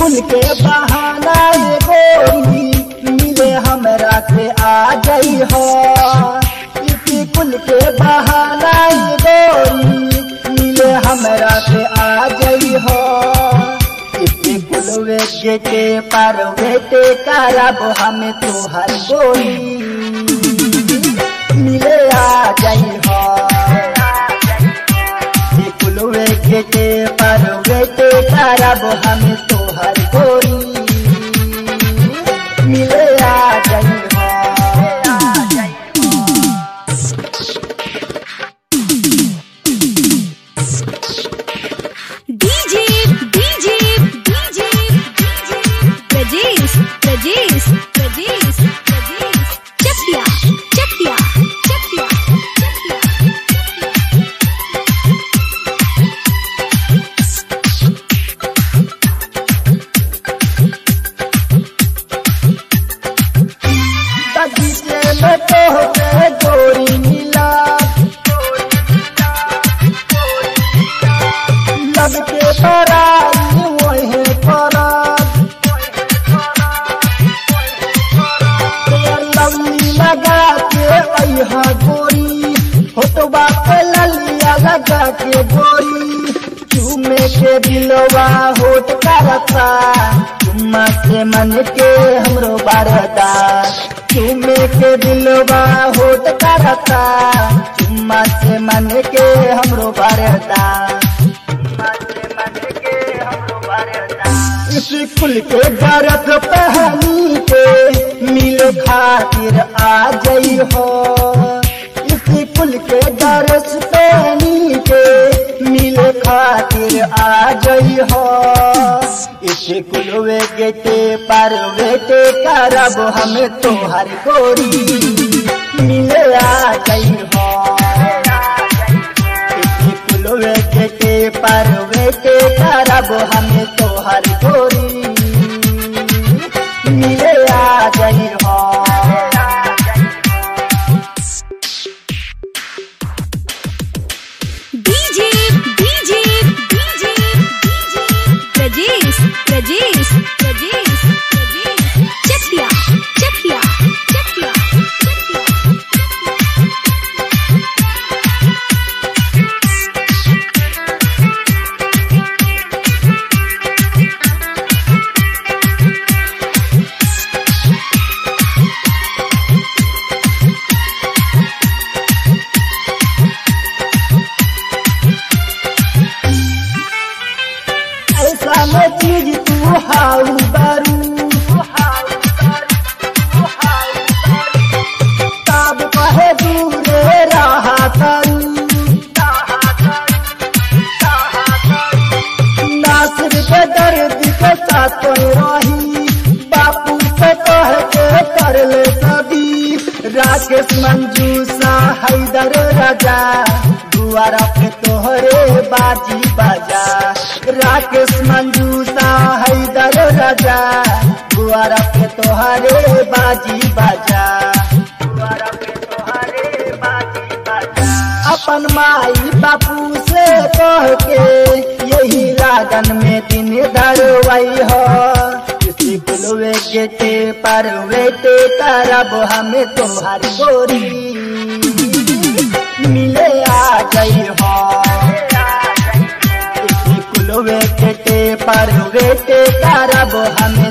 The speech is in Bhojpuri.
स्कूल के बहाना ये गोरी मिले हमरा से आ गई हो स्कूल के बहाना ये गोरी मिले हमरा से आ गई हो स्कूल गेटे पर बेटे करब हम तुहर गोरी मिले आ गई हो फुलवे गेटे पर बेटे करब हम तोहर गोरी मिले आ गई हो DJ DJ DJ DJ Prajesh Prajesh Prajesh Prajesh Chakia Chakia Chakia बगीचे में तोहरे गोरी मिला लब के पराई वही पराग लवली लगा के अहा गोरी होटवा पे ललिया लगा के गोरी चूमे के दिलवा होट करता चुम्मा से मन के हमरो बारदा चूमे के दिलवा होट करता चुम्मा से मन के हमरो बारदा चुम्मा से मन के हमरो बारदा इस कुल के गरत पहनी के मिल खातिर आ गई हो इस कुल के गरस पहनी के मिल खातिर आ गई हो इस कुलवे गेटे पर बेटे करब हम तोहर गोरी मिले आ गई हो फुलवे गेटे पर बेटे करब हम तोहर गोरी मिले आ गई हो DJ DJ DJ DJ Prajesh Prajesh Prajesh Prajesh Chakia Chakia Chakia ऐसा में चीज तू हाउ बारू तब कहे दूरे रहा करू नासिर के दर्द के साथ रही बापू से कह के कर ले सभी राकेश मंजूसा हैदर राजा दुआरा पे तोहरे बाजी बाजा राकेश मंजूसा हैदर राजा दुआरा पे तोहरे बाजी बाजा दुआरा पे तोहरे बाजी बाजा अपन माई बापू से कह के यही रागन में दिन धरवाई हो किसी बुलवे गेटे पर वेटे करब हमें तुम्हारी गोरी मिले आ गई हो किसी कुलवे गेटे पर वेटे करब हमें